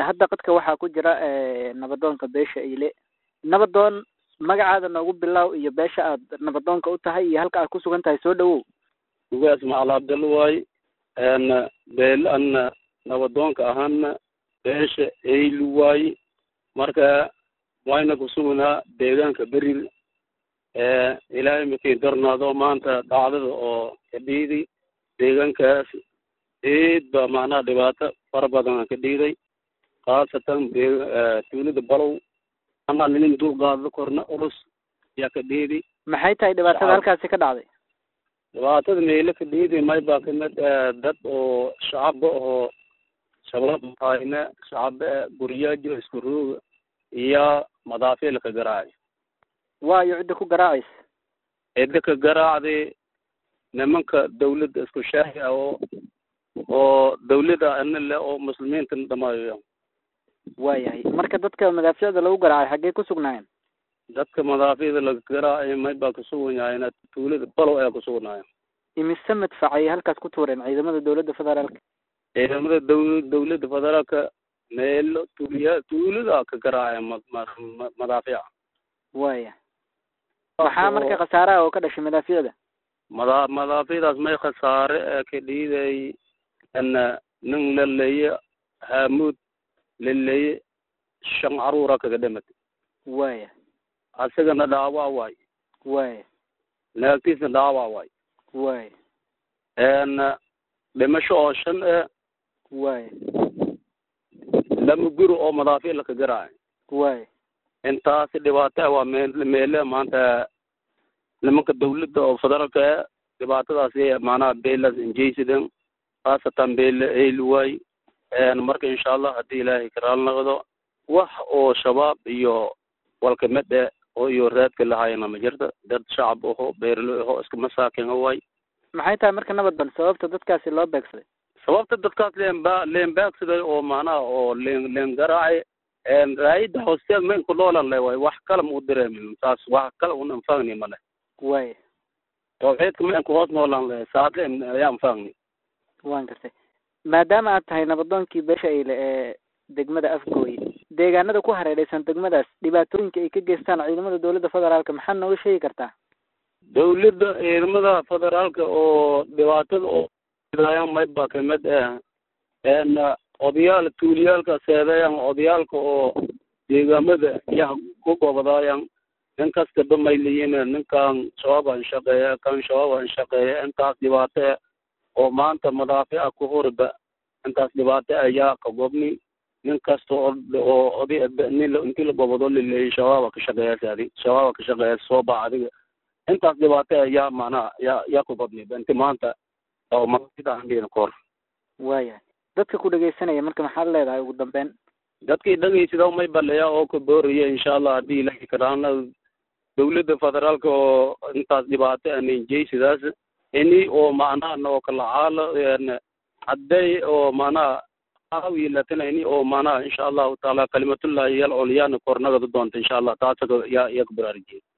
hadda qadka waxaa ku jira nabadoonka beesha ile nabadoon magacaada noogu bilow iyo beesha aad nabadoonka u tahay iyo halka aad ku sugan tahay soo dhawow ugaas macal abdalla waay beel ana nabadoonka ahana beesha eylu waay marka wayna kusugnaa deegaanka berir ilaahay markii darnaado maanta dhacdada oo kadhiiday deegaankaas eed ba macnaha dhibaato fara badan ka dhiiday khaasatan tuulada balow ama nin dulqaado korna ulus yaa ka dhiiday maxay tahay dhibaatada halkaasi ka dhacday dhibaatada meelo ka dhiiday may baa kamid dad oo shacaba oo shabaab hayna shacaba guriyaajo isku rooga iyo madaafiil ka garaacay waayo cidda ku garaacaysa cidda ka garaacday nimanka dawladda isku shaahi ah oo oo dawladda ana le oo muslimiintana dhamaayo waayahay marka dadka madaaficda lagu garaacay xaggee ku sugnaayeen dadka madaaficda laga garaacay may baa kusuganyahayn tuulada balow ayaa kusugnaayen imise madfac ayay halkaas ku tuureen ciidamada dawladda federaalka ciidamada daw dawladda federaalka meelo tuuliya tuulada ka garaacay ma ma madaafica waya maxaa marka khasaaraha oo ka dhashay madaaficda mada madaaficdaas may khasaare ee ka dhiiday ana nin laleeye haamuud laleeye shan caruura kaga dhimatay waya asagana dhaawac waay waya naagtiisna dhaawac waay waya n dhimasho oo shan e waya lama guri oo madaafic laka garaacay waya intaasi dhibaato waa meel meele maanta nimanka dawladda oo federaalka e dhibaatadaasi macnaha beelas injaysidan khaasatan beele eyluwaay marka insha allah haddii ilaahay karaal noqdo wax oo shabaab iyo walkamid e oo iyo raadka lahayana ma jirta dad shacab aho beerlo aho iska masaakin waay maxay tahay marka nabadban sababta dadkaasi loo beegsaday sababta dadkaas leenba leen beegsaday oo macnaha oo leen leen garaacay raayida hoosteed mayn ku noolan le waay wax kale ma u direemin saas wax kale un anfagni male waya tawxiidka mayn ku hoos noolan le saadle ayaa anfagni waan gartay maadaama aad tahay nabadoonkii beesha eyle ee degmada afgooye deegaanada ku hareereysan degmadaas dhibaatooyinka ay ka geystaan ciidamada dawladda federaalka maxaad nooga sheegi kartaa dawladda ciidamada federaalka oo dhibaatada oo dayaan may baa kamid ah n odayaal tuuliyaalka seedeyan odayaalka oo deegaamada yaa ku gobodaayan nin kastaba may leeyihin ninkan shabaabaan shaqeeya kan shabaabaan shaqeeya intaas dhibaato ah oo maanta madaafica ku horiba intaas dhibaato ayaa ka gobni nin kasta oo oo oday nin intii la gobodo laleeyay shabaaba ka shaqeeyaas adi shabaaba ka shaqeeyaas soo bax adiga intaas dhibaato ayaa macnaha yaa yaa ku gobni inti maanta oo masidaan kor waayahay dadka ku dhegaysanaya marka maxaad leedahay ugu dambeyn dadkii dhagaysida may baleya oo ka booraya insha allah haddii ilahi karaana dawladda federaalka oo intaas dhibaato anenjaysidaas ini oo macnaha noo kala caalo hadday oo macnaha aawi latina ini oo macnaha insha allahu taala kalimatullahi yal culyaana kornagada doonta insha allah taasa yaa yaa ka baraarujiyay